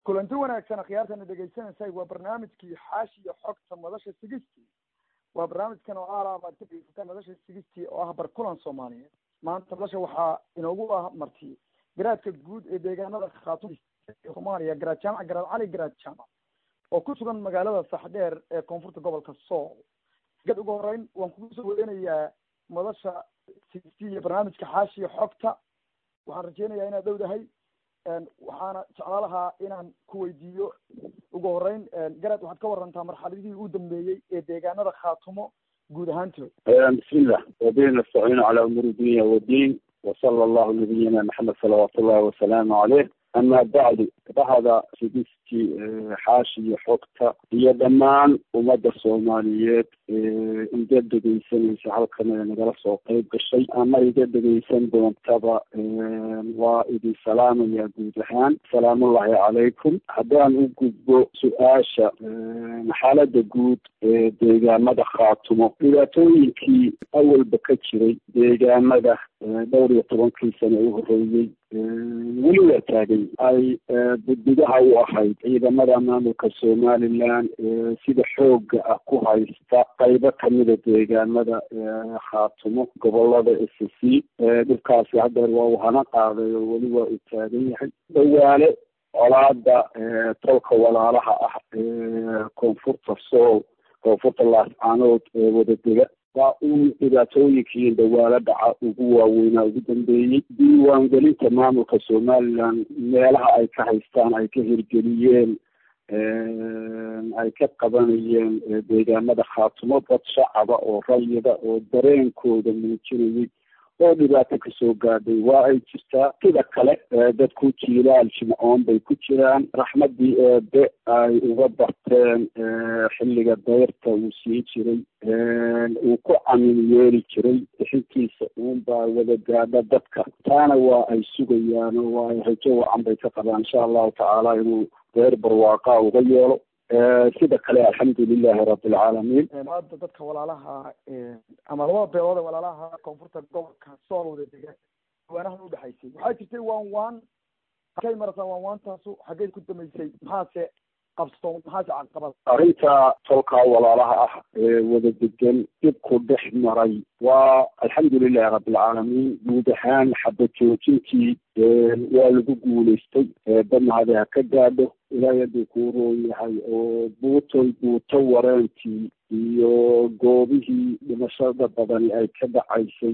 kulanti wanaagsan akhyaartana dhegaysanaysay waa barnaamijkii xaashiya xogta madasha sigistii waa barnaamijkan oo aalaab aad ka dhegeysataan madasha sigistii oo ah barkulan soomaaliyeed maanta madasha waxaa inoogu ah marti garaadka guud ee deegaanada khaatun soomaaliya garaad jaamac garaad cali garaad jaamac oo ku sugan magaalada saxdheer ee koonfurta gobolka sool gad ugu horeyn waan kugu soo weynayaa madasha sigistii iyo barnaamijka xaashiya xogta waxaan rajeynayaa inaad dhowdahay waxaana jeclaa lahaa inaan ku weydiiyo ugu horeyn garad waxaad ka warantaa marxaladihii u dambeeyey ee deegaanada khaatumo guud ahaantood bismillah wabihi nastaciinu calaa umuuri dunya wadiin wasala allahu nabiyina maxamed salawaatu ullahi wasalaamu caleyh ama bacdu bahda sigistii xaashi iyo xogta iyo dhammaan ummadda soomaaliyeed iga dhegeysanaysa halkan ee nagala soo qeyb gashay ama iga dhegeysan doontaba waa idin salaamaya guud ahaan salaamullahi calaykum haddaan u gudbo su-aasha xaalada guud ee deegaamada khaatumo dhibaatooyinkii awalba ka jiray deegaamada dhowr iyo tobankii sane u horeeyey weli waa taagay ay budbidaha u ahayd ciidamada maamulka somaliland sida xooga ah ku haysta qaybo kamida deegaamada khaatumo gobolada s c dhibkaasi hadeer waa uu hana qaaday oo weli waa uu taagan yahay dhawaale colaada tolka walaalaha ah koonfurta sool koonfurta laascaanood ee wadadega waa uun dhibaatooyinkii dhawaalo dhaca ugu waaweynaa ugu dambeeyey diiwaangelinta maamulka somaliland meelaha ay ka haystaan ay ka hirgeliyeen ay ka qabanayeen deegaamada khaatumo dad shacaba oo rayida oo dareenkooda muujinayay oo dhibaato kasoo gaadhay waa ay jirtaa sida kale dadku jiilaal jimcoon bay ku jiraan raxmadii eebe ay uga barteen xilliga dayrta uu siin jiray uu ku camin yeeli jiray bixintiisa uunbaa wada gaadha dadka taana waa ay sugayaan oo waa ay rajo wacan bay ka qabaan insha allahu tacaala inuu dayr barwaaqa uga yeelo sida kale alxamdulilahi rabilcaalamiin hadda dadka walaalaha ama labada beelood ee walaalaha koonfurta gobolka sool wada degaan diiwaanahan udhexaysay waxaa jirtay waan waan halkay marataa waan waantaasu xaggeed ku damaysay maxaase qabso maxaase caqabad arrinta tolka walaalaha ah ee wada degan dhibku dhex maray waa alxamdulilahi rabilcaalamiin guud ahaan xaba joojintii waa lagu guulaystay damahade ha ka gaadho ilaahay hadduu kuu roon yahay oo buutoy buuto wareentii iyo goobihii dhimashada badani ay ka dhacaysay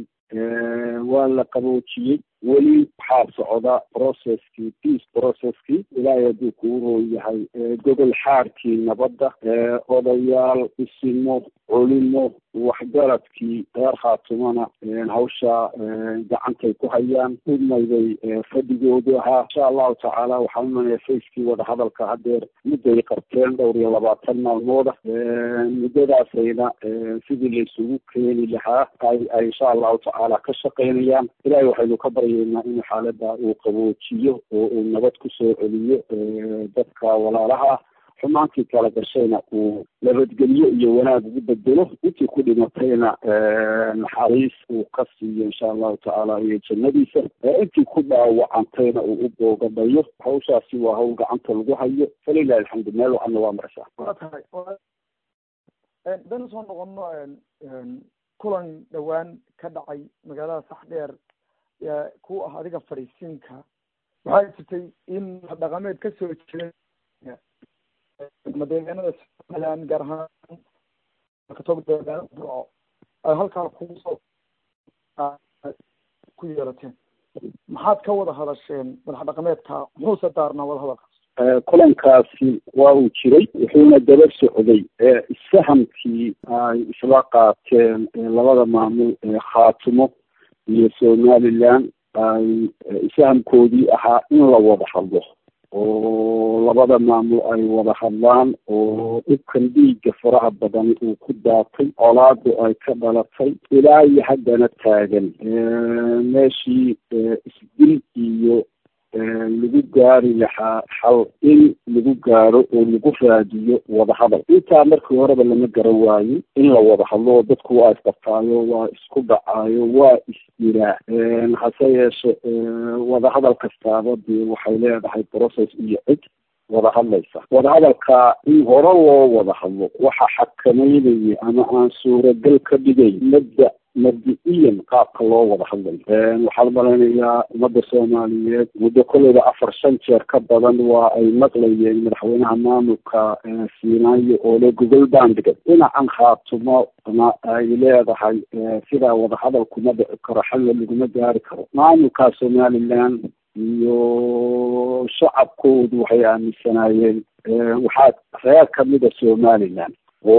waa la qaboojiyey weli waxaa socda processkii peace processkii ilaahay hadduu kuu roon yahay gogol xaarkii nabadda odayaal isimo culimo waxgaradkii reer khaatumana hawsha gacantay ku hayaan dhudmaybay fadhigoodu ahaa insha allahu tacaala waxaan umanaya facekii wadahadalka hadeer mudday qabteen dhowr iyo labaatan maalmooda muddadaasayna sidii laysugu keeni lahaa ay ay insha allahu tacaala ka shaqaynayaan ilahay waxaynu ka baryaynaa inuu xaalada uu qaboojiyo oo uu nabad kusoo celiyo dadka walaalaha ah xumaantii kala gashayna uu nabadgelyo iyo wanaag ugu bedelo intii ku dhimatayna naxariis uu ka siiyo insha allahu tacaala iyo jannadiisa intii ku dhaawacantayna uu u boogadhayo hawshaasi waa hawl gacanta lagu hayo falilahi alxamdu meel waxana waa maraysaa waa tahay hadaynu soo noqono kulan dhowaan ka dhacay magaalada saxdheer ku ah adiga fadhiisiinka waxaa jirtay in dhaqameed kasoo jeeda ama deegaanada somaliland gaar ahaan katog deegaanada burco ay halkaa kusoo ku yeelateen maxaad ka wada hadasheen madax dhaqameedka muxuuse daarnaa wada hadalkaas kulankaasi waa uu jiray wuxuuna daba socday isfahamkii ay isla qaateen labada maamul ee khaatumo iyo somaliland ay isfahamkoodii ahaa in la wada hadlo oo labada maamul ay wada hadlaan oo dhibkan dhiigga faraha badan uu ku daatay colaadu ay ka dhalatay ilaa iyo haddana taagan meeshii isdil iyo lagu gaari lahaa xal in lagu gaaro oo lagu raadiyo wadahadal intaa markii horeba lama garan waayo in la wada hadlo dadku waa isqabtaayo waa isku dhacaayo waa isdilaa hase yeeshe wadahadal kastaaba dee waxay leedahay process iyo cid wada hadlaysa wadahadalka in hore loo wada hadlo waxa xakameynaya ama aan suuragal ka dhigay madda mabdi-iyan qaabka loo wada hadlayo waxaan malaynayaa ummadda soomaaliyeed muddo kolleyba afar shan jeer ka badan waa ay maqlayeen madaxweynaha maamulka siinaayo oo le gogol bandhigay dhinacan khaatumo na ay leedahay sidaa wadahadal kuma dhici karo xalla laguma gaari karo maamulka somaliland iyo shacabkoodu waxay aaminsanaayeen waxaa reer kamida somaliland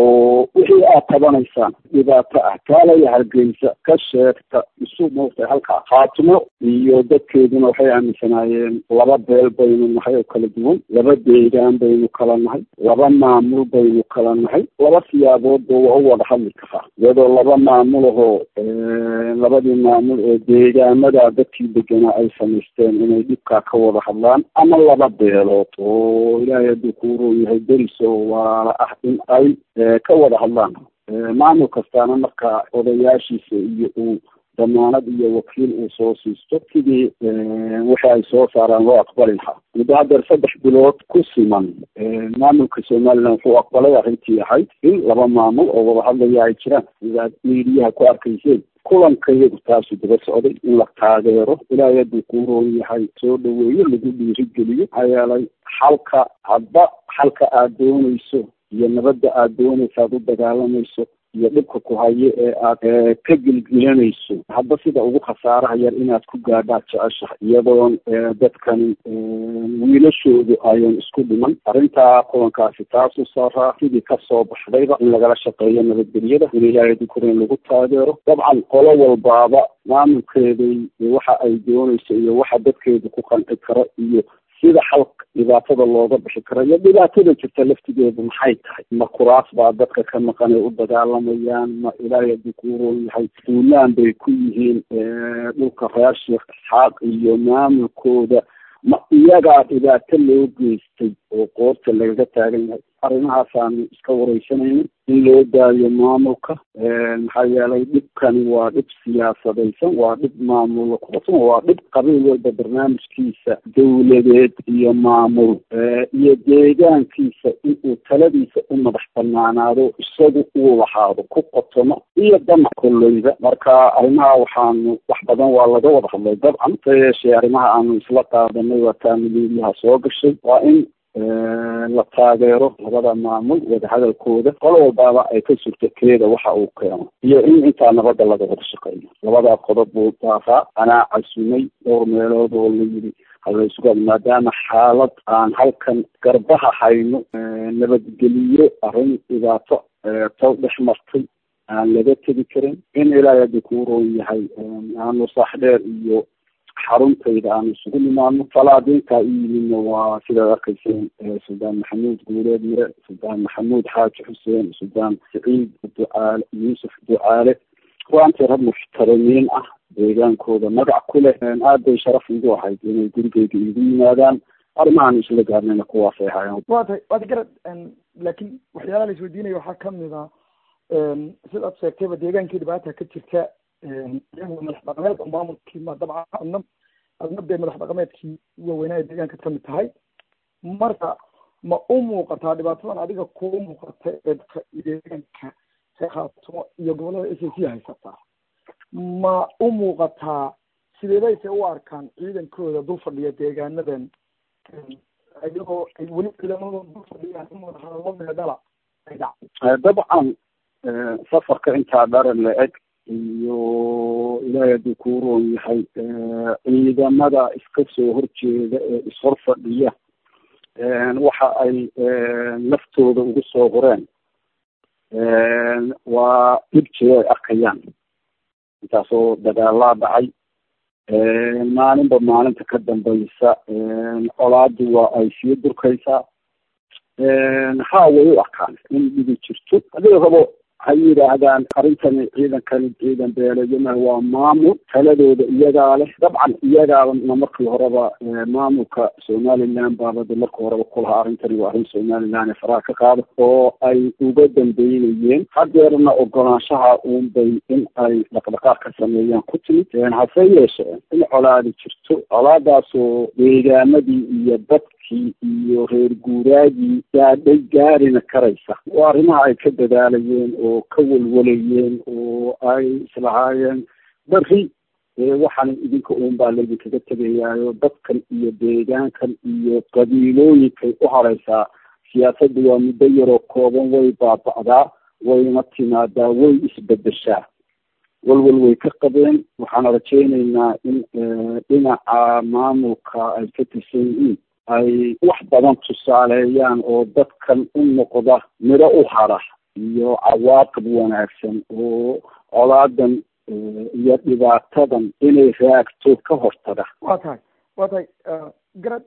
oo wixii aad tabanaysaan dhibaato ah kaalaya hargeysa ka sheegta isu moogtay halkaa khaatimo iyo dadkeeduna waxay aaminsanaayeen laba beel baynu nahay oo kala duwan laba deegaan baynu kala nahay laba maamul baynu kala nahay laba siyaaboodba waa u wada hadli karaa iyadoo laba maamul ahoo labadii maamul ee deegaamada dadkii deganaa ay samaysteen inay dhibkaa ka wada hadlaan ama laba beelood oo ilaahay hadduu kuuroon yahay deriso waala ah in ay ka wada hadlaan maamul kastaana marka odayaashiisa iyo uu damaanad iyo wakiil uu soo siisto sidii waxa ay soo saaraan loo aqbali lahaa muddo haddeer saddex bilood ku siman maamulka somaliland wuxuu aqbalay arrintii ahayd in laba maamul oo wada hadlaya ay jiraan sidaad miidiyaha ku arkayseen kulanka iyagu taasu daba socday in la taageero ilaahay hadduu kuu roon yahay soo dhaweeyo lagu dhiirigeliyo maxaa yeelay xalka hadba xalka aada doonayso iyo nabadda aada doonaysa aada u dagaalamayso iyo dhibka ku hayo ee aad ka gilgilanayso hadba sida ugu khasaaraha yar inaad ku gaadhaad jeceshahay iyadoon dadkan wiilashoodu ayan isku dhiman arrintaa kulankaasi taasuu saaraa sidii kasoo baxdayba in lagala shaqeeyo nabadgelyada in ilaahay dukuren lagu taageero dabcan qolo walbaaba maamulkeeday waxa ay doonayso iyo waxa dadkeedu ku qanci karo iyo sida xalka dhibaatada looga bixi karo iyo dhibaatada jirta laftigeedu maxay tahay ma kuraas baa dadka ka maqan ay u dagaalamayaan ma ilaahay hadduu kuu roon yahay duulaan bay ku yihiin dhulka reer sheekh isxaaq iyo maamulkooda ma iyagaa dhibaato loo geystay oo qoorta lagaga taagan yahay arrimahaasaanu iska wareysanayna in loo daayo maamulka maxaa yeelay dhibkani waa dhib siyaasadaysan waa dhib maamul kuqasan waa dhib qabiil walba barnaamijkiisa dawladeed iyo maamul iyo deegaankiisa inuu taladiisa u madax banaanaado isagu uu lahaado ku qotomo iyo damac kolleyda marka arrimaha waxaanu wax badan waa laga wada hadlay dabcan sa yeeshee arrimaha aanu isla qaadanay waa taamiliiliyaha soo gashay waa in la taageero labada maamul wadahadalkooda qolo walbaaba ay ka surto keeda waxa uu keeno iyo in intaa nabadda laga wada shaqeeyo labadaa qodob buu daaraa anaa casumay dhowr meelood oo la yidhi halaysuga maadaama xaalad aan halkan garbaha hayno nabadgeliyo arrin dhibaato taw dhex martay aan laga tegi karin in ilaahay haddii kuu roon yahay aanu saaxdheer iyo xaruntayda aanu isugu nimaadno falaadiintaa u yimidna waa sidaad arkayseen suldaan maxamuud guuleed mire suldaan maxamuud xaaji xuseen suldaan saciid ducaale yuusuf ducaale ruantii rag muxtarimiin ah deegaankooda magac ku leh aad bay sharaf igu ahayd inay gurigeyga igu yimaadaan arrimahaan isla gaarnayna kuwaasay ahaayeen wa tay waad garad laakiin waxyaalaha la isweydiinaya waxaa kamid a sidaad sheegtayba deegaankii dhibaata ka jirta iyagu madax dhaqameed oo maamulkii ma dabcan adna adna dee madax dhaqameedkii waaweynaa ee deegaanka kamid tahay marka ma u muuqataa dhibaatadan adiga kuu muuqata ee dadka deegaanka khaatumo iyo gobolada s c haysataa ma u muuqataa sideebayse u arkaan ciidankooda dul fadhiya deegaanadan iyagoo ay weli ciidamadooda dul fadhiyaan in wadahadallo meedhala ay dhacday dabcan safarka intaa dharan la eg iyo ilaahay hadduu kuu roon yahay ciidamada iska soo horjeeda ee ishor fadhiya waxa ay naftooda ugu soo horeen waa dhibjee ay arkayaan intaasoo dagaalaa dhacay maalinba maalinta ka dambaysa colaadu waa ay sii durkaysaa haa way u arkaan in dhibi jirto haddii rabo ha yidhaahdaan arrintani ciidankani ciidan beeleeyama waa maamul taladooda iyagaa leh dabcan iyagaana markii horeba maamulka somaliland baabada markii horeba kulahaa arrintani waa arrin somaliland ee faraha ka qaada oo ay uga dambeynayeen hadeerna ogolaanshaha uunbay in ay dhaqdhaqaaq ka sameeyaan ku timid hase yeeshee in colaadi jirto colaadaasoo deegaamadii iyo dadkii iyo reer guuraagii gaadhay gaarina karaysa waa arrimaha ay ka dadaalayeen oo ka walwalayeen oo ay islahaayeen beri waxaan idinka uun baa laydinkaga tegayaayo dadkan iyo deegaankan iyo qabiilooyinkay u hareysaa siyaasadda waa muddo yaroo kooban way baaba'daa wayna timaadaa way isbedeshaa walwal way ka qabeen waxaan rajaynaynaa in dhinaca maamulka ay ka tirsan yihiin ay wax badan tusaaleeyaan oo dadkan u noqda midho u hara iyo cawaaqib wanaagsan oo colaadan iyo dhibaatadan inay raagto ka hortaga wa tahay wa tahay garad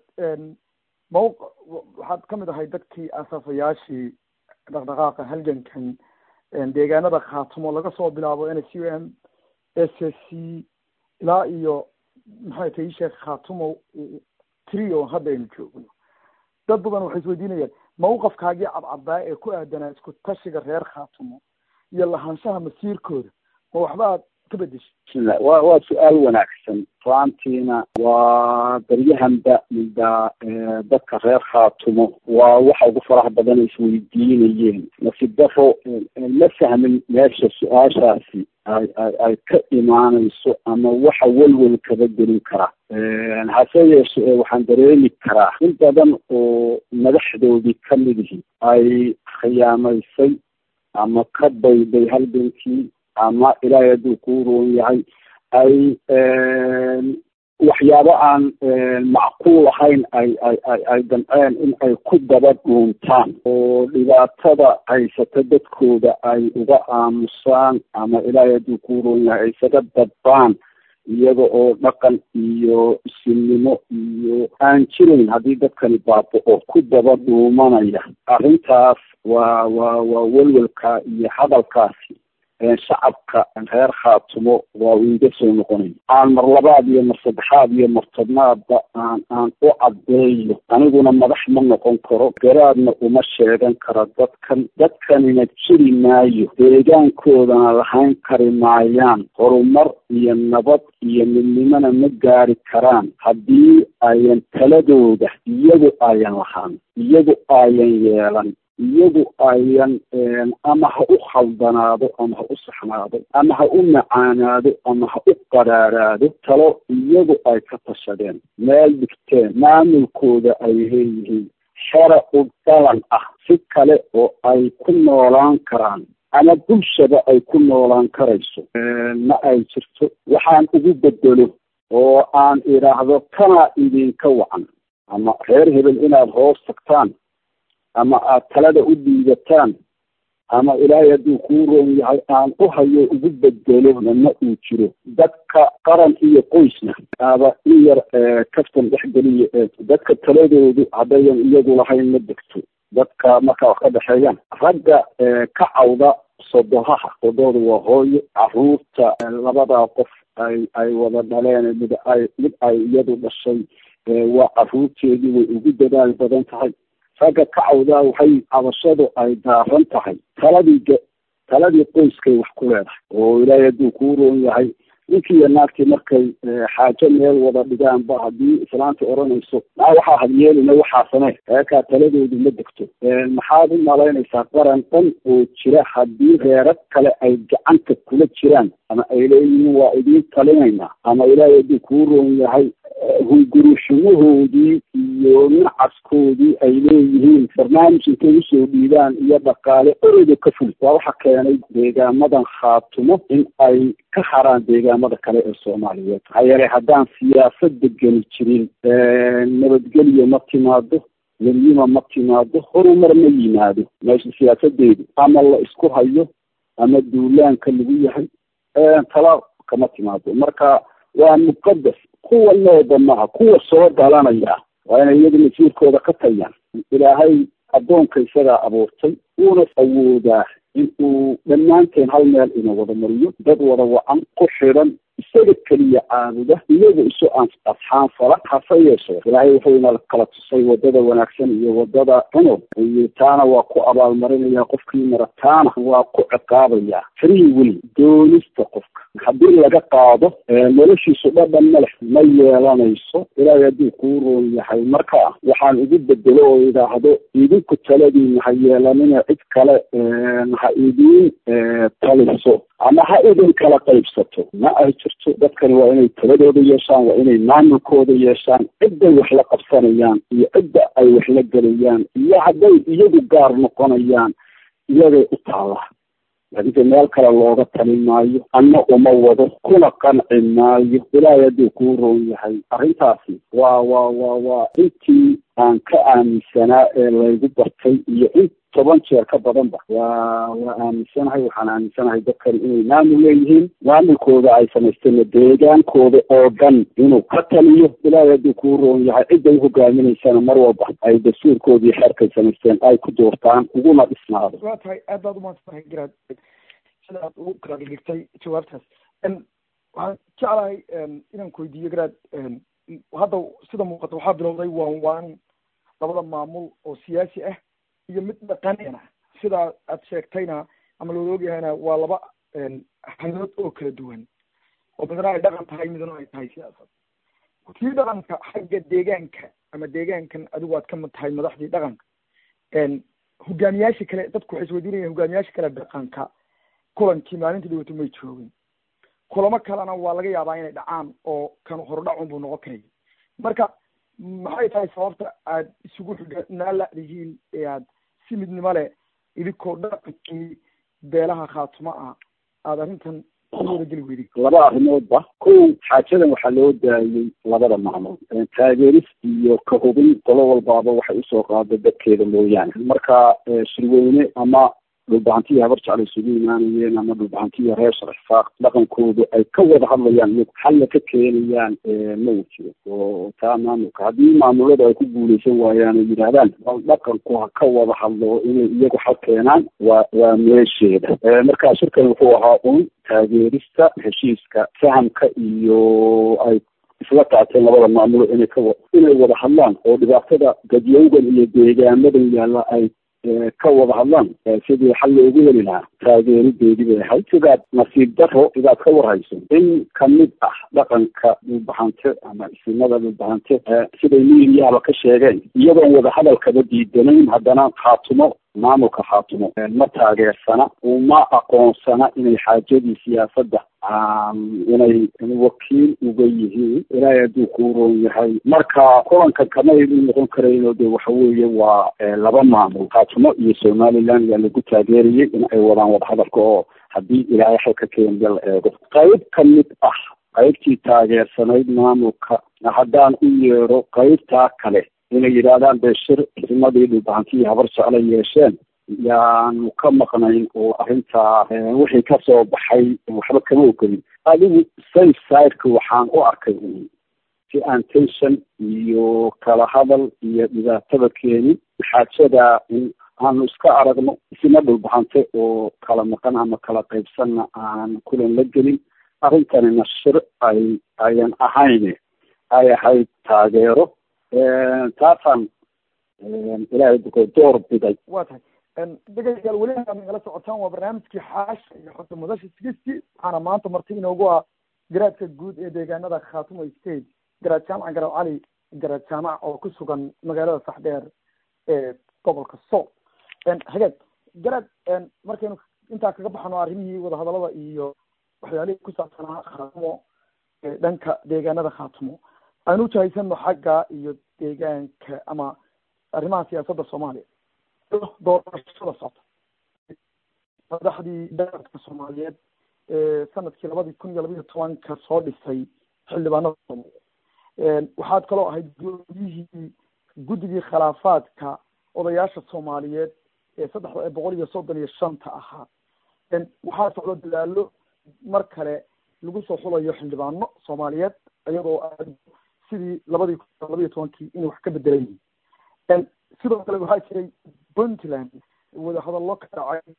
mawq waxaad ka mid ahay dadkii asaafayaashii dhaqdhaqaaqa halgankan deegaanada khaatumo laga soo bilaabo n s u m s s c ilaa iyo maxay tahay sheekh khaatumo trio hadda aynu joogno dad badan waxay isweydiinayaan mawqafkaagii cadcadaa ee ku aadanaa isku tashiga reer khaatumo iyo lahaanshaha masiirkooda ma waxba aad ka bedeshay bismillah wa waa su-aal wanaagsan faantiina waa daryahanba midda dadka reer khaatumo waa waxa ugu faraha badan isweydiinayeen nasiib daro ma fahmin meesha su-aashaasi ay ay ay ka imaanayso ama waxa welwel kaba gelin kara hase yeeshe waxaan dareemi karaa in badan oo madaxdoodii kamid ihi ay khiyaamaysay ama ka bayday halgankii ama ilaahay hadduu kuu roon yahay ay waxyaabo aan macquul ahayn ay ay ay ay damceen in ay ku daba dhuuntaan oo dhibaatada haysata dadkooda ay uga aamusaan ama ilaahay hadduu kuu roon yahay ay isaga dadbaan iyaga oo dhaqan iyo isilnimo iyo aan jirin haddii dadkani baaba-o ku daba dhuumanaya arrintaas waa waa waa welwelka iyo hadalkaasi shacabka reer khaatumo waa uu iga soo noqonaya aan mar labaad iyo mar saddexaad iyo mar tobnaadba aan aan u caddeeyo aniguna madax ma noqon karo garaadna uma sheegan karo dadkan dadkanina jiri maayo deegaankoodana lahayn kari maayaan horumar iyo nabad iyo midnimona ma gaari karaan haddii ayan taladooda iyagu ayan lahaan iyagu ayan yeelan iyagu ayan ama ha u khaldanaado ama ha u saxnaado ama ha u macaanaado ama ha u qaraaraado talo iyagu ay ka tashadeen meel dhigteen maamulkooda ay leeyihiin xera u dhalan ah si kale oo ay ku noolaan karaan ama bulshada ay ku noolaan karayso ma ay jirto waxaan ugu bedelo oo aan idhaahdo kanaa idinka wacan ama reer hebel inaad hoos tagtaan ama aad talada u dhiibataan ama ilaahay hadduu kuu roon yahay aan u hayo ugu bedelona ma uu jiro dadka qaran iyo qoysna aba in yar kaftan dhexgeliya dadka taladoodu haddayan iyagu lahayn ma degto dadka markaa wax ka dhexeeyaan ragga ka cawda sodohaha sodooda waa hooyo caruurta labadaa qof ay ay wada dhaleen mid ay mid ay iyadu dhashay waa caruurteedii way ugu dadaal badan tahay ragga ka cawdaa waxay cabashadu ay daaran tahay taladii taladii qoyskay wax ku leedahay oo ilaahay hadduu kuu roon yahay ninkii iyo naagtii markay xaajo meel wada dhigaanba haddii islaanta odhanayso maa waxaa hadyeelina waxaa samee eekaa taladoodu ma degto maxaad u malaynaysaa qaran dhan oo jira haddii reero kale ay gacanta kula jiraan ama ay leeyihiin waa idiin talinaynaa ama ilaahay hadduu kuu roon yahay hungurushumahoodii iyo nacaskoodii ay leeyihiin barnaamij intay usoo dhiibaan iyo dhaqaale oreyda ka fuli waa waxa keenay deegaamadan khaatumo in ay ka haraan deegaamada kale ee soomaaliyeed maxaa yeelay haddaan siyaasada geli jirin nabadgelyo ma timaado weliyima ma timaado horumar ma yimaado meesha siyaasadeedu ama la isku hayo ama duulaanka lagu yahay tala kama timaado marka waa muqadas kuwa nooba maha kuwa soo dhalanaya waa inay iyadu masiirkooda ka tayaan ilaahay addoonka isagaa abuurtay uuna awoodaa in uu dhammaanteen hal meel ina wada mariyo dad wada wacan ku xidhan isaga keliya caabuda iyaga isu asxaan fala hase yeeshee ilaahay wuxuu ina kala tusay wadada wanaagsan iyo wadada xuno iyo taana waa ku abaalmarinaya qofkii mara taana waa ku ciqaabaya free will doonista qofka haddii laga qaado noloshiisu dhadhan maleh ma yeelanayso ilaahay hadduu kuu roon yahay marka waxaan igu bedelo oo idhaahdo idinku taladiina ha yeelanina cid kale ha idiin taliso ama ha idin kala qaybsato ma ay jirto dadkani waa inay taladooda yeeshaan waa inay maamulkooda yeeshaan cidday wax la qabsanayaan iyo cidda ay wax la gelayaan iyo hadday iyagu gaar noqonayaan iyagay u taallaa laakiinse meel kale looga tali maayo anna uma wado kuna qanci maayo ilaahay hadduu kuu roon yahay arrintaasi waa waa waa waa intii aan ka aaminsanaa ee laygu bartay iyo in toban jeer ka badanba waa waa aaminsanahay waxaan aaminsanahay dadkani inay maamul leeyihiin maamulkooda ay samaysteen deegaankooda oo dhan inuu ka taliyo ilaahay hadduu kuu roon yahay cidday hogaaminaysana mar walba ay dastuurkoodii xeerkay samaysteen ay ku doortaan uguna dhisnaado waa tahay aad baad umaadsantahay garaad sida aad ugu kala dhigtay jawaabtaas waxaan jeclahay inaan ku weydiiyo garaad hadda sida muuqata waxaa bilowday waan waan labada maamul oo siyaasi ah iyo mid dhaqanina sidaa aad sheegtayna ama loola ogyahayna waa laba hanood oo kala duwan oo midna ay dhaqan tahay midna ay tahay siyaasad kii dhaqanka xagga deegaanka ama deegaankan adigu aad ka mid tahay madaxdii dhaqanka hogaamiyaasha kale dadku waxay isweydiinayaan hogaamiyaasha kale dhaqanka kulankii maalinta dhawata may joogin kulamo kalena waa laga yaabaa inay dhacaan oo kan horudhacun buu noqon karaya marka maxay tahay sababta aad isugu xidhnaa ladihiin ee aad si midnimo leh idinkoo dhaqankii beelaha khaatuma ah aada arrintan u wadageli weyday laba arrimoodba kow xaajadan waxaa loo daayey labada maamul taageeris iyo ka hubin qolo walbaaba waxay usoo qaada dadkeeda mooyaane marka shirweyne ama dhulbahantiya habar jecla isugu imaanayeen ama dhulbahantiya reer sharxifaaq dhaqankoodu ay ka wada hadlayaan iyagu xalla ka keenayaan ma uu jiro oo taa maamulka haddii maamuladu ay ku guuleysan waayaan oo yidhaahdaan bal dhaqanku ha ka wada hadlo inay iyagu xal keenaan waa waa meesheeda marka shirkan wuxuu ahaa un taageerista heshiiska fahamka iyo ay isla qaateen labada maamulo inay kawa inay wada hadlaan oo dhibaatada gadyowgan iyo deegaamadan yaalla ay ka wada hadlaan sidii xal loogu heli lahaa taageerideedii bay ahayd sidaad nasiib daro sidaad ka warhayso in kamid ah dhaqanka dhulbahante ama isimada dhulbahante siday miiriyahaba ka sheegeen iyadoon wada hadalkaba diidanayn haddana khaatumo maamulka khaatumo ma taageersana uma aqoonsana inay xaajadii siyaasadda inay wakiil uga yihiin ilaahay hadduu kuu roon yahay marka kulanka kama idin noqon karayno de waxa weeye waa laba maamul khaatumo iyo somaliland yaa lagu taageerayay in ay wadaan wadahadalka oo haddii ilaahay xalka keenaya la eego qayb ka mid ah qaybtii taageersanayd maamulka haddaan u yeedho qaybtaa kale inay yidhaahdaan dee shir isimadii dhulbahantiyi habar jecla yeesheen yaanu ka maqnayn oo arrintaa wixii kasoo baxay waxba kama ogelin adigu safe sideka waxaan u arkay un si aan tension iyo kala hadal iyo dhibaatada keenin xaajada in aanu iska aragno isima dhulbahante oo kala maqan ama kala qaybsanna aan kulan la gelin arrintanina shir ay ayan ahayn ay ahayd taageero taasaan ilaahay duko door biday waa tahay dhegeystayaal weli aad nagala socotaan waa barnaamijkii xaasha iyo xogta mudasha sigisti waxaana maanta marti inoogu ah garaadka guud ee deegaanada khaatumo state garaad jaamac garaad cali garaad jaamac oo ku sugan magaalada saxdheer ee gobolka sool hagaag garaad markaynu intaa kaga baxano arrimihii wadahadalada iyo waxyaalihii ku saabsanaa khaatumo dhanka deegaanada khaatumo aynu ujahaysano xagga iyo deegaanka ama arrimaha siyaasadda soomaaliya doorashada socota madaxdii dalka soomaaliyeed ee sanadkii labadii kun iyo labaiyo tobanka soo dhisay xildhibaanada soomaaliyeed waxaad kaloo ahayd gudoomiyihii guddigii khilaafaadka odayaasha soomaaliyeed ee saddexda boqol iyo soddon iyo shanta ahaa waxaa socdo dadaalo mar kale lagu soo xulayo xildhibaano soomaaliyeed iyadoo aad sidii labadii kun iyo labaiyo tobankii inay wax ka bedelan yihiin sidoo kale waxaa jiray puntland wadahadallo ka dhacay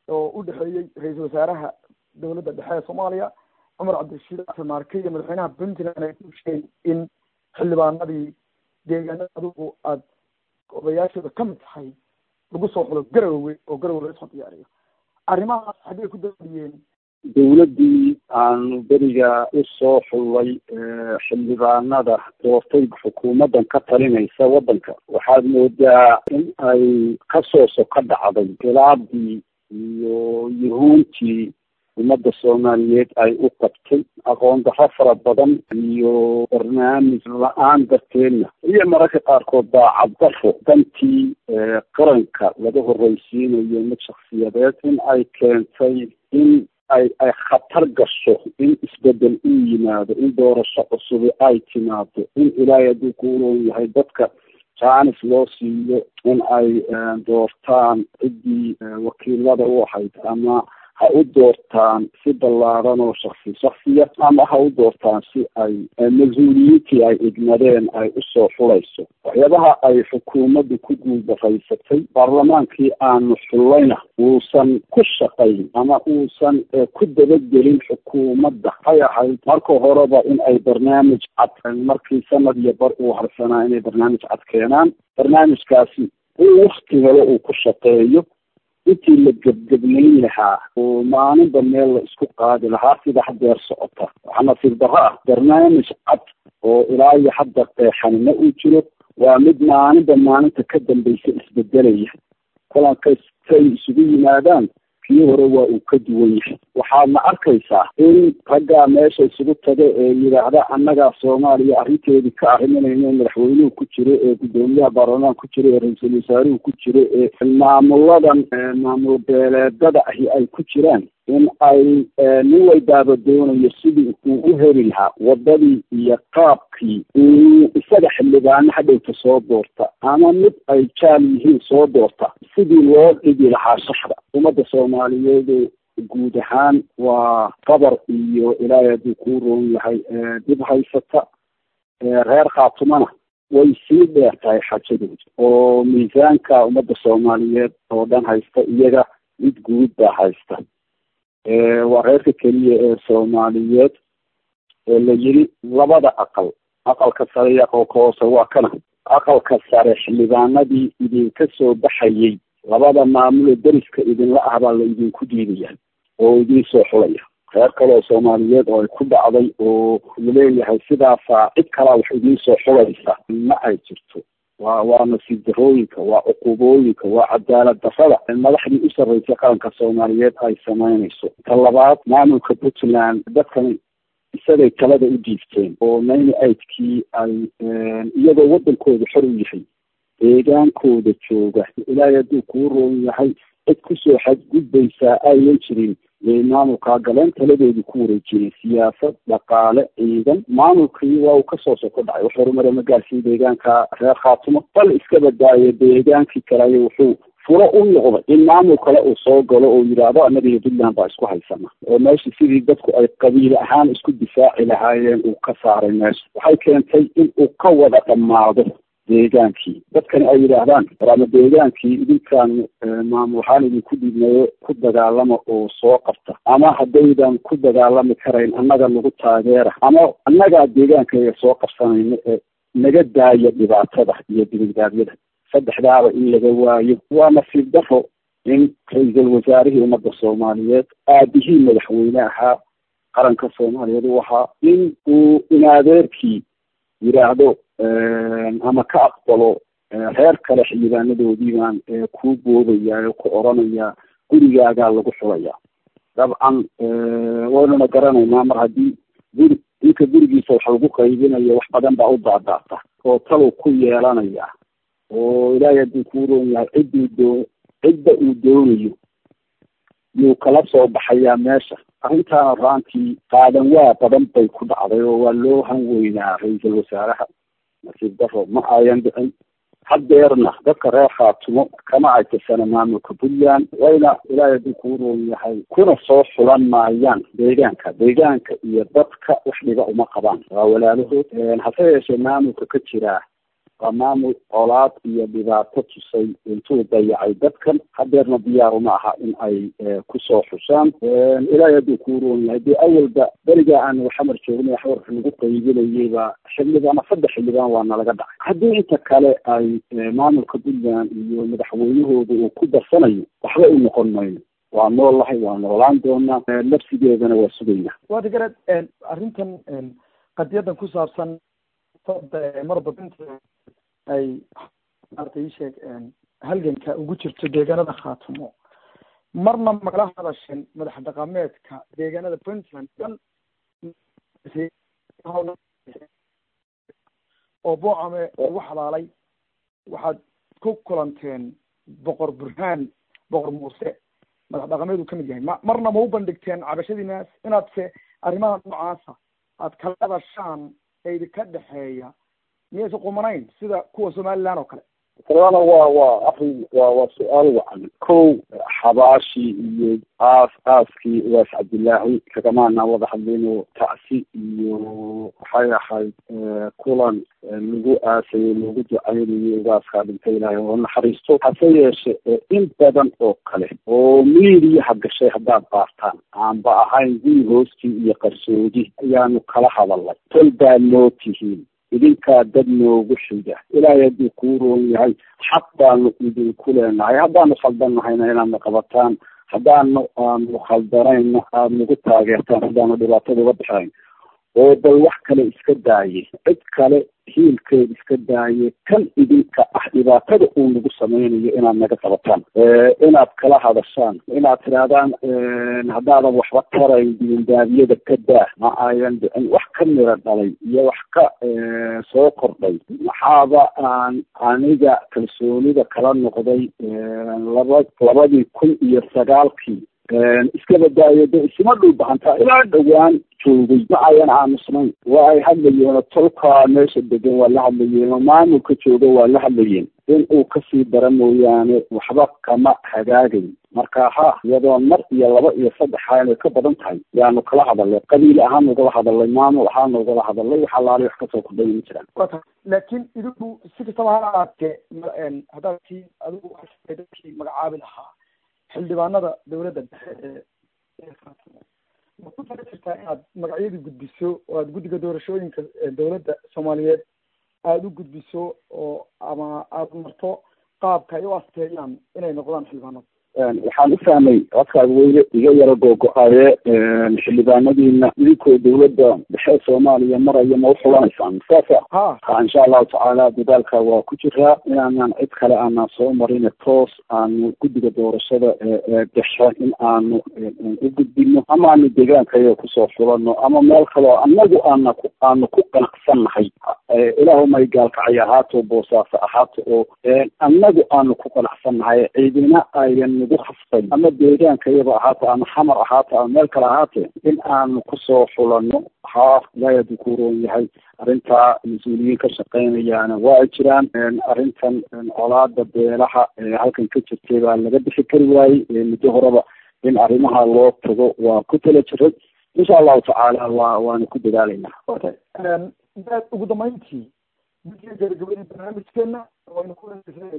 oo u dhexeeyey ra-iisul wasaaraha dowladda dhexe ee soomaaliya cumar cabdirashiid xasan maarke iyo madaxweynaha puntland ay ku sheegeen in xildhibaanadii deegaanada adigu aada odayaashooda ka mid tahay lagu soo xulo garowe oo garowe laga soo diyaariyo arrimahaas xaggay ku daadiyeen dowladdii aanu beriga usoo xullay xildhibaanada doortay xukuumaddan ka talinaysa waddanka waxaad moodaa in ay kasoo soka dhacday khilaafdii iyo yuhuuntii ummadda soomaaliyeed ay u qabtay aqoon darro fara badan iyo barnaamij la-aan darteedna iyo mararka qaarkood daacad darro dantii qaranka laga horreysiinayo mid shaksiyadeed in ay keentay in ay ay khatar gasho in isbedel uu yimaado in doorasho cusubi ay timaado in ilaahay hadduu ku uroon yahay dadka jaanis loo siiyo in ay doortaan ciddii wakiilada u ahayd ama ha u doortaan si ballaaran oo shaksi shaksiya ama ha u doortaan si ay mas-uuliyiintii ay igmadeen ay usoo xulayso waxyaabaha ay xukuumaddu ku guulbaraysatay baarlamaankii aanu xullayna uusan ku shaqayn ama uusan ku dabagelin xukuumadda hay ahayd marka horeba in ay barnaamij cad markii sanad iyo bar uu harsanaa inay barnaamij cad keenaan barnaamijkaasi uu wakti hore uu ku shaqeeyo intii la gebgebnayn lahaa oo maalinba meel la isku qaadi lahaa sida hadeer socota waxaa nasiib darro ah barnaamij cad oo ilaa iyo hadda qeexanina uu jiro waa mid maalinba maalinta ka dambaysa isbedelaya kulankastay isugu yimaadaan kii hore waa uu ka duwan yahay waxaadna arkaysaa in raggaa meesha isugu taga ee yidhaahda annagaa soomaaliya arrinteedii ka arriminayno madaxweynuhu ku jiro ee guddoomiyaha baarlamaan ku jiro ee ra-iisul wasaaruhu ku jiro ee maamuladan maamul beeleedada ahi ay ku jiraan in ay nin walbaaba doonayo sidii uu u heli lahaa wadadii iyo qaabkii uu isaga xildhibaano hadhowta soo doorta ama mid ay jaal yihiin soo doorta sidii loo dhigi lahaa shaxda ummadda soomaaliyeed guud ahaan waa qabar iyo ilaahay hadduu kuu roon yahay dib haysata reer khaatumana way sii dheer tahay xajadooda oo miisaanka ummadda soomaaliyeed oo dhan haysta iyaga mid guud baa haysta waa reerka keliya ee soomaaliyeed ee la yiri labada aqal aqalka sare iyo aqalka hoose waa kana aqalka sare xildhibaanadii idinka soo baxayay labada maamulo deriska idinla ah baa la idinku diidaya oo idiin soo xulaya reer kale oo soomaaliyeed oo ay ku dhacday oo laleeyahay sidaasaa cid kalaa wax idiin soo xulaysa ma ay jirto waa waa nasiib darooyinka waa cuqubooyinka waa cadaalad darrada madaxdii u sarreysay qaranka soomaaliyeed ay samaynayso ta labaad maamulka puntland dadkan isagay talada u diifteen oo nayni aidkii ay iyagoo waddankooda xor u yahay deegaankooda jooga ilaahay hadduu kuu roon yahay cid kusoo xadgudbaysaa ayan jirin yay maamulkaa galeen taladoodii ku wareejiyeen siyaasad dhaqaale ciidan maamulkii waa uu kasoo soko dhacay wax horumare ma gaarsiin deegaanka reer khaatumo bal iska badaayo deegaankii kale ay wuxuu furo u noqday in maamul kale uu soo galo oo yidhaahdo annaga iyo puntland baa isku haysana oo meesha sidii dadku ay qabiil ahaan isku difaaci lahaayeen uu ka saaray meesha waxay keentay in uu ka wada dhammaado deegaankii dadkani ay yidhaahdaan warama deegaankii idinkaan maamul ahaan idinku dhiibnayo ku dagaalama oo soo qabta ama haddaydan ku dagaalami karayn annaga nagu taageera ama annagaa deegaankaga soo qabsanayno ee naga daaya dhibaatada iyo dibadgaabyada saddexdaaba in laga waayo waa nasiib daro in ra-iisul wasaarihii ummadda soomaaliyeed aabihii madaxweyne ahaa qaranka soomaaliyeed u ahaa in uu inaadeerkii yidhaahdo ama ka aqbalo reer kale xildhibaanadoodii baan kuu boodaya oo ku oranayaa gurigaagaa lagu xulayaa dabcan waynuna garanaynaa mar haddii guri ninka gurigiisa wax lagu qaybinayo wax badan baa u daadaata oo talow ku yeelanaya oo ilaahay hadduu kuu roon yahay cidduu doo cidda uu doonayo yuu kala soo baxayaa meesha arrintaana raantii qaadan waa badan bay ku dhacday oo waa loo hanweynaa ra-iisul wasaaraha nasiib daro ma ayan dhicin hadeerna dadka reer khaatumo kama aytasana maamulka puntland wayna ilaahay hadduu kuu roon yahay kuna soo xulan maayaan deegaanka deegaanka iyo dadka wax dhiba uma qabaan waa walaalahood hase yeeshee maamulka ka jiraa waa maamul colaad iyo dhibaato tusay intuu dayacay dadkan hadeerna diyaaru ma aha in ay kusoo xushaan ilaahay hadduu kuu roon yahay dee awalba beriga aan xamar joognay xawar lagu qaybinayayba xildhibaan saddex xildhibaan waa nalaga dhacay haddii inta kale ay maamulka puntland iyo madaxweynahooda uu ku darsanayo waxba u noqon mayno waa noolahay waa noolaan doonaa nafsigeedana waa sugayna waata gareed arrintan qadiyadan ku saabsan marba puntland ay maarata ii sheeg halganka ugu jirto deegaanada khaatumo marna magala hadasheen madax dhaqameedka deegaanada puntland dhan oo boocame ugu xalaalay waxaad ku kulanteen boqor burhaan boqor muuse madax dhaqameed uu kamid yahay ma marna ma u bandhigteen cabashadiinaas inaad se arrimaha noocaasa aad kala hadashaan ee idinka dhexeeya miyaysa qumanayn sida kuwa somaliland oo kale kalana waa waa arrin waa waa su-aal wacan kow xabaashi iyo aas aaskii waas cabdillaahi kagamaana wada hadlayno tacsi iyo waxay ahayd kulan lagu aasayo lagu ducaynayo ugaaskaa dhintay ilaahay oo naxariisto hase yeeshe in badan oo kale oo miidiyaha gashay haddaad baartaan aanba ahayn guri hoostii iyo qarsoodi ayaanu kala hadalnay tol baa noo tihiin idinkaa dad noogu xiga ilaahay hadduu kuu roon yahay xaq baanu idinku leenahay haddaanu khaldannahayna inaadna qabataan haddaanu aanu khaldanayna aada nagu taageertaan haddaanu dhibaatada uga bixayn oo bal wax kale iska daaye cid kale hiilkeed iska daaye kan idinka ah dhibaatada uu nagu sameynayo inaad naga qabataan inaad kala hadashaan inaad tidhaahdaan haddaadan waxba tarayn dibindaabiyada ka daa ma ayan dhicin wax ka miro dhalay iyo wax ka soo kordhay maxaaba aan aniga kalsoonida kala noqday laba labadii kun iyo sagaalkii iska badaayo de isma dhul bahantaa ilaa dhowaan joogay ma ayan aamusnayn waa ay hadlayeen tolkaa meesha degan waa la hadlayeen oo maamulka jooga waa la hadlayeen in uu kasii dara mooyaane waxba kama hagaagayn marka ha iyadoo mar iyo laba iyo saddex inay ka badan tahay yaanu kala hadalnay qabiil ahaan ugala hadalnay maamul ahaan ugala hadalnay wax alaali wax kasoo kordhay ma jiraan wa tahay laakiin idinku si kastaba ha ahaatee haddaad kii adigu dadkii magacaabi lahaa xildhibaanada dawladda dhexe ee ma ku tala jirtaa inaad magacyadii gudbiso oo aada guddiga doorashooyinka dawladda soomaaliyeed aada u gudbiso oo ama aada marto qaabka ay u asteeyaan inay noqdaan xildhibaanada waxaan u fahmay codkaad weyne iga yaro googo-aye xildhibaanadiina idinkoo dawladda dhexe soomaaliya maraya ma uxulanaysaan saasa ha ha insha allahu tacaala dadaalka waa ku jiraa inaanan cid kale aanan soo marin toos aanu guddiga doorashada dhexe in aanu u gudbino ama aanu deegaankayo kusoo fulano ama meel kaleo anagu aana ku aanu ku qanacsannahay ilaahumay gaalkacay ahaato boosaaso ahaato oo anagu aanu ku qanacsannahay ciidina ayan nagu khasbay ama deegaankayaba ahaato ama xamar ahaato ama meel kale ahaatee in aanu kusoo fulano ha ilaahay hadduu ku roon yahay arrintaa mas-uuliyiin ka shaqeynayaana waa ay jiraan arrintan colaada beelaha halkan ka jirtay baa laga bixi kari waayey muddo horeba in arrimaha loo tago waa ku tala jiray insha allahu tacaala waa waanu ku dadaalaynaa okay ugu dambeyntii guddiga gabagabadii barnaamijkeena waynu ku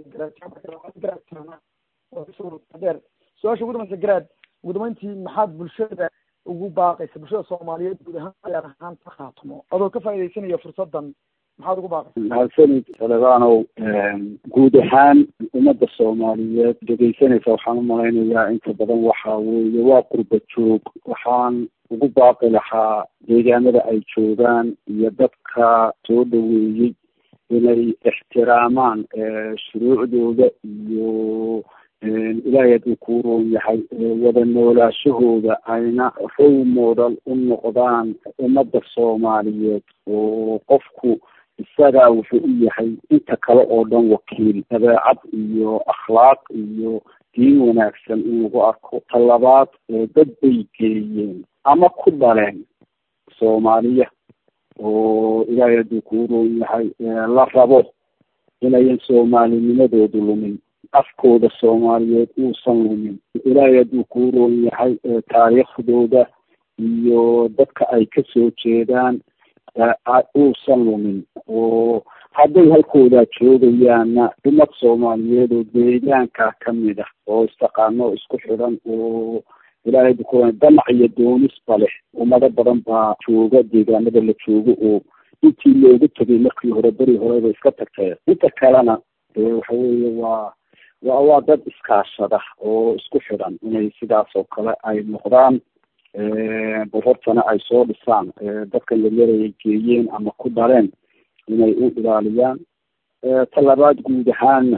dheer su-aasha ugu dambaysa garaad ugu dambeyntii maxaad bulshada ugu baaqaysa bulshada soomaaliyeed guud ahaan gaar ahaan ka khaatumo adoo ka faaidaysanaya fursadan maxaad ugu baaqaysa mahadsanid salebanow guud ahaan ummadda soomaaliyeed dhegeysanaysa waxaan umalaynayaa inta badan waxa weeye waa qurba joog waxaan ugu baaqi lahaa deegaanada ay joogaan iyo dadka soo dhaweeyey inay ixtiraamaan shuruucdooda iyo ilaahay hadduu kuu roon yahay wada noolaashahooda ayna row modal u noqdaan ummadda soomaaliyeed oo qofku isagaa wuxuu u yahay inta kale oo dhan wakiil dabeecad iyo akhlaaq iyo diin wanaagsan in lagu arko talabaad dad bay geeyeen ama ku dhaleen soomaaliya oo ilaahay hadduu kuu roon yahay la rabo inayan soomaalinimadoodu lumin afkooda soomaaliyeed uusan lumin ilaahay hadduu kuu roon yahay taariikhdooda iyo dadka ay kasoo jeedaan uusan lumin oo hadday halkoodaa joogayaanna ummad soomaaliyeed oo deegaanka kamid ah oo istaqaano isku xidhan oo ilaahay bukuran damac iyo doonisba leh ummado badan baa jooga deegaanada la joogo oo intii loogu tegay markii hore beri horeba iska tagtee inta kalena waxa weeye waa wa waa dad iskaashada oo isku xidhan inay sidaas oo kale ay noqdaan bal hortana ay soo dhisaan dadkan yaryarayay geeyeen ama ku dhaleen inay u ilaaliyaan talabaad guud ahaana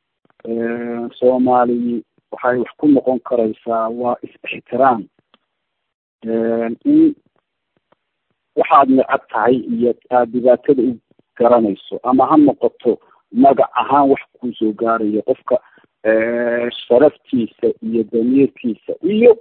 soomaali waxay wax ku noqon karaysaa waa is-ixtiraam in waxaad necab tahay iyo aada dhibaatada u garanayso ama ha noqoto magac ahaan wax kusoo gaarayo qofka sharaftiisa iyo damiirkiisa iyo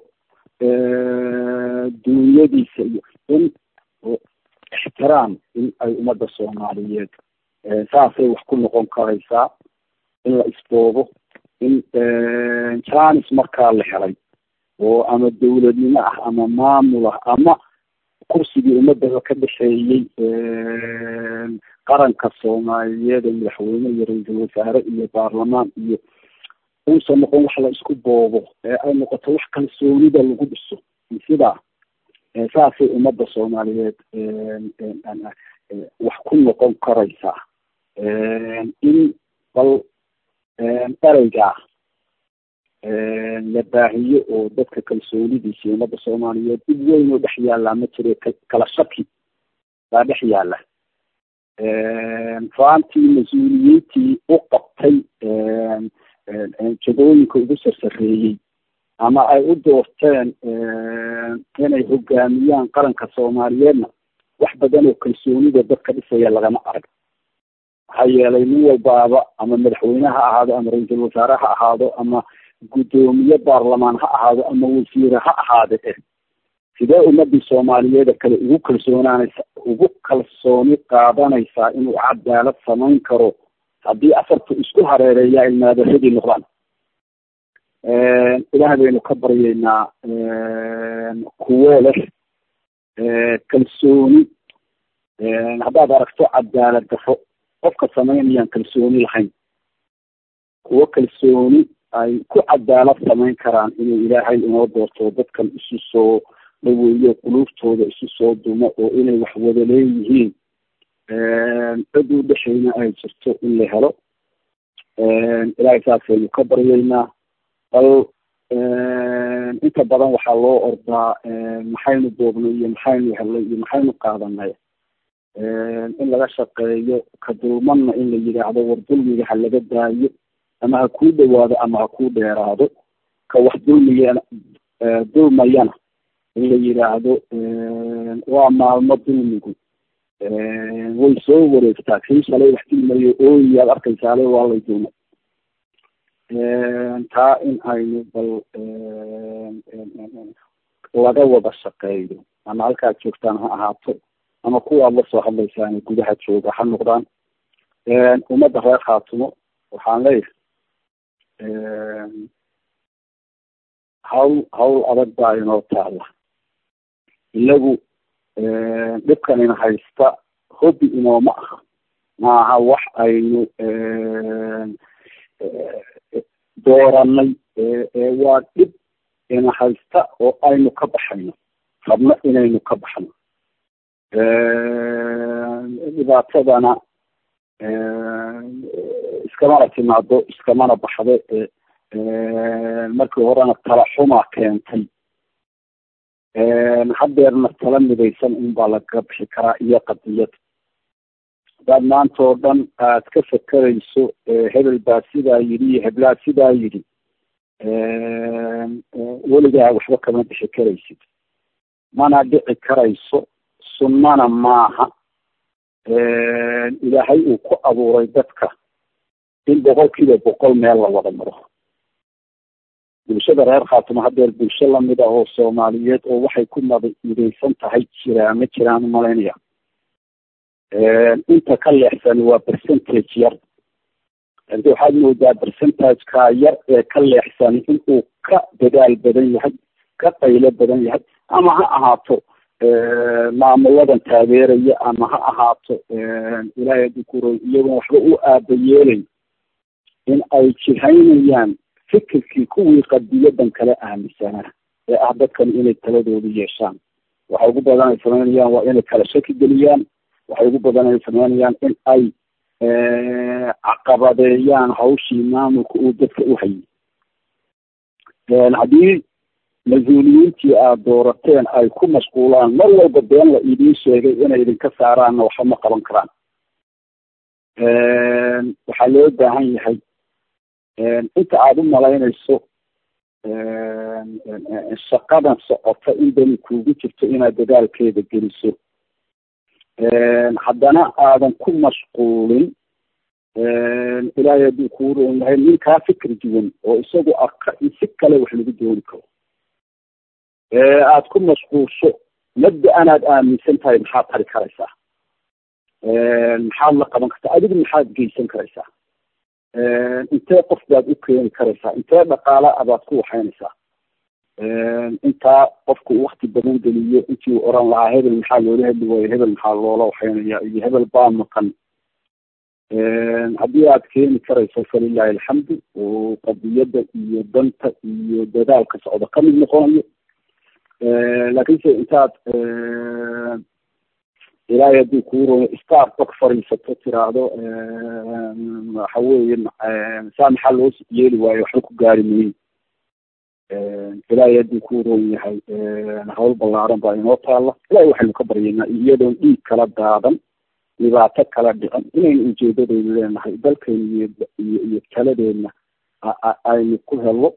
duunyadiisa iyo in ixtiraam in ay ummadda soomaaliyeed saasay wax ku noqon karaysaa in la isboobo in janis markaa la helay oo ama dawladnimo ah ama maamul ah ama kursigii ummadaba ka dhexeeyey qaranka soomaaliyeed ee madaxweyne iyo ra-iisul wasaare iyo baarlamaan iyo uusan noqon wax la isku boobo ee ay noqoto wax kalsoonida lagu dhiso sidaa saasay ummadda soomaaliyeed wax ku noqon karaysaa in bal ereygaa la baahiyo oo dadka kalsoonidiisa ummadda soomaaliyeed dib weyn oo dhex yaallaa ma jire kala shaki baa dhex yaalla faantii mas-uuliyiintii u qabtay jagooyinka ugu sarsareeyey ama ay u doorteen inay hogaamiyaan qaranka soomaaliyeedna wax badan oo kalsoonida dadka dhisaya lagama arag maxaa yeelay nin walbaaba ama madaxweyne ha ahaado ama ra-iisul wasaare ha ahaado ama guddoomiye baarlamaan ha ahaado ama wasiire ha ahaade eh sidee ummadii soomaaliyeeda kale ugu kalsoonaanaysa ugu kalsooni qaadanaysaa inuu cadaalad samayn karo haddii afartu isku hareereeyaa ilmaadaradii noqdaan ilaah baynu ka baryaynaa kuwo leh kalsooni haddaad aragto cadaalad dafo qofka samaynayaan kalsooni lahayn kuwo kalsooni ay ku cadaalad samayn karaan inuu ilaahay inoo doorto dadkan isu soo dhaweeyo quluubtooda isu soo dumo oo inay wax wada leeyihiin cid u dhexeyna ay jirto in la helo ilaahay saasaynu ka baryaynaa bal inta badan waxaa loo ordaa maxaynu doobnay iyo maxaynu helnay iyo maxaynu qaadanay in laga shaqeeyo ka dulmanna in la yidhaahdo war dulmiga ha laga daayo ama ha kuu dhawaado ama ha kuu dheeraado ka wax dulmiyana dulmayana in la yidhaahdo waa maalmo dulmigu way soo wareegtaa kii shalay wax dulmayo ooyaad arkaysaale waa lay dulmay taa in aynu bal laga wada shaqeeyo ama halkaad joogtaan ha ahaato ama kuwaad la soo hadlaysaan gudaha jooga ha noqdaan ummadda reer khaatumo waxaan leeyahay hawl hawl adag baa inoo taala ilagu dhibkanina haysta hobby inooma aha maaha wax aynu dooranay waa dhib ina haysta oo aynu ka baxayno rabno inaynu ka baxno dhibaatadana iskamana timaado iskamana baxdo markii horena tala xumaa keentay hadeerna tala midaysan unbaa laga bixi karaa iyo qadiyad hadaad maanta oo dhan aad ka fakerayso hebel baa sidaa yidhi iyo heblaa sidaa yidhi weligaa waxba kama bixi karaysid mana dhici karayso sunnana maaha ilaahay uu ku abuuray dadka in boqol kiiba boqol meel la wada maro bulshada reer khaatimo hadeer bulsho lamid ah oo soomaaliyeed oo waxay ku mad midaysan tahay jiraa ma jiraan umalaynaya inta ka leexsani waa percentage yar adi waxaad moodaa percentageka yar ee ka leexsani inuu ka dadaal badan yahay ka qaylo badan yahay ama ha ahaato maamuladan taageeraya ama ha ahaato ilaahay hadduu kuro iyagoon waxba u aaba yeelay in ay jihaynayaan fikirkii kuwii qadiyadan kale aaminsanaa ee ah dadkan inay taladoodu yeeshaan waxay ugu badan ay samaynayaan waa inay kala shaki geliyaan waxay ugu badan ay samaynayaan in ay caqabadeeyaan hawshii maamulka uu dadka u hayay haddii mas-uuliyiintii aada doorateen ay ku mashquulaan mar walba been la idiin sheegay inay idinka saaraanna waxba ma qaban karaan waxaa loo baahan yahay inta aada u malaynayso shaqadan socota in dani kuugu jirto inaad dadaalkeeda geliso haddana aadan ku mashquulin ilaahay hadduu kuu roon yahay nin kaa fikir duwan oo isagu arka in si kale wax lagu dooni karo aad ku mashquulsho mabda anaad aaminsan tahay maxaad tari karaysaa maxaad la qaban kartaa adigu maxaad geysan karaysaa intee qof baad u keeni karaysaa intee dhaqaala abaad ku waxaynaysaa intaa qofku wakti badan geliyo intii uu oran lahaa hebel maxaa loola hadli waayo hebel maxaa loola waxaynaya iyo hebel baa maqan haddii aad keeni karayso falilahi alxamdu oo qadiyadda iyo danta iyo dadaalka socda kamid noqonayo laakiinse intaad ilaahay haddii kuu royo star bak fariisato tiraahdo waxa weeye saa maxaa loo yeeli waayo waxba ku gaari mayin ilaahay haddii kuu roon yahay hawl ballaaran baa inoo taalla ilahay waxaynu ka baryaynaa iyadoon dhiig kala daadan dhibaato kala dhicin inaynu ujeedadaynu leenahay dalkeena iyo iyo iyo taladeena aynu ku helo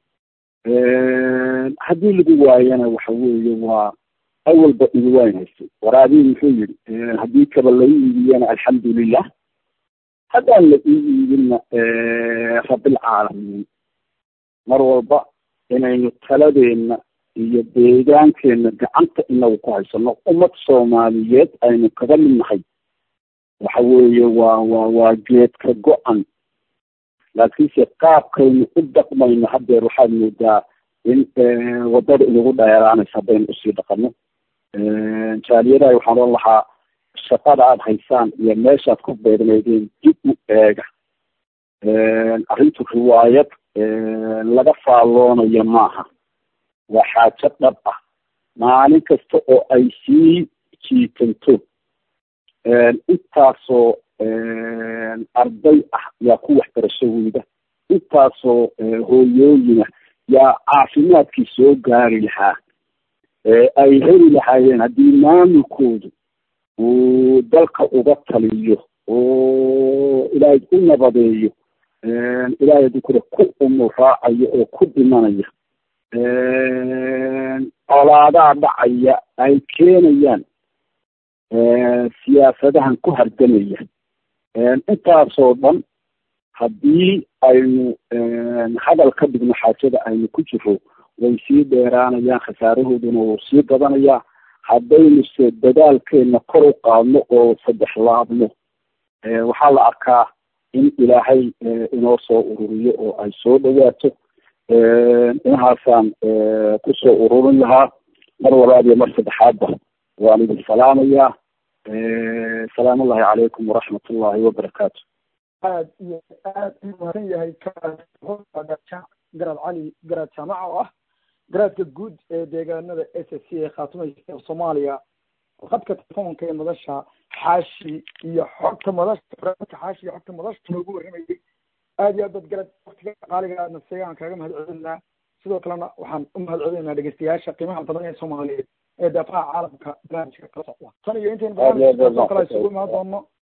haddii lagu waayana waxa weeye waa awalba igu wayn haystay waraabii muxuu yidhi haddii kaba lai iibiyana alxamdulilah haddaan la ii iibinna rabilcaalamiin mar walba inaynu taladeena iyo deegaankeena gacanta inagu ku haysano ummad soomaaliyeed aynu kaga mid nahay waxa weeye waa waa waa geedka go-an laakiinse qaabkaynu u dhaqmayno haddeer waxaad moodaa in wadada inagu dheeraanaysa haddaynu usii dhaqano jaaliyadaha waxaan oran lahaa shaqada aada haysaan iyo meeshaad ku beegnaydeen dib u eega arrintu riwaayad laga faalloonayo maaha waa xaajo dhab ah maalin kasta oo ay sii jiitanto intaasoo arday ah yaa ku waxbarasho weyda intaasoo hooyooyina yaa caafimaadkii soo gaari lahaa ay heli lahaayeen haddii maamulkoodu uu dalka uga taliyo oo ilaahay u nabadeeyo ilaahay haddii kule ku umur raacayo oo ku dhimanaya colaadaa dhacaya ay keenayaan siyaasadahan ku hardanaya intaasoo dhan haddii aynu hadal ka dhigno xaajada aynu ku jiro way sii dheeraanayaan khasaarahooduna wuu sii badanayaa haddaynu se dadaalkeena kor u qaadno oo saddex laabno waxaa la arkaa in ilaahay inoo soo ururiyo oo ay soo dhawaato inahaasaan kusoo ururin lahaa mar walaad iyo mar saddexaadba waan idin salaamayaa salaam ullahi calaykum waraxmat ullahi wabarakaatu aad iyo aad u mahadsan yahay garaad cali garaad jaamaca oo ah garaadka guud ee deegaanada s s c ee khaatumeysa soomaaliya khadka telefoonka ee madasha xaashi iyo xogta madasha xaashi iyo xogta madasha noogu warramayay aad iyo aad baad garaad waqtiga qaaliga aadna seegaan kaaga mahad celinaa sidoo kalena waxaan u mahad celinaynaa dhegeystayaasha qiimaha badan ee soomaaliyeed ee daafaha caalamka barnaamijka kala socda tan iyo intaynu barnaamijka kala isugu imaan doono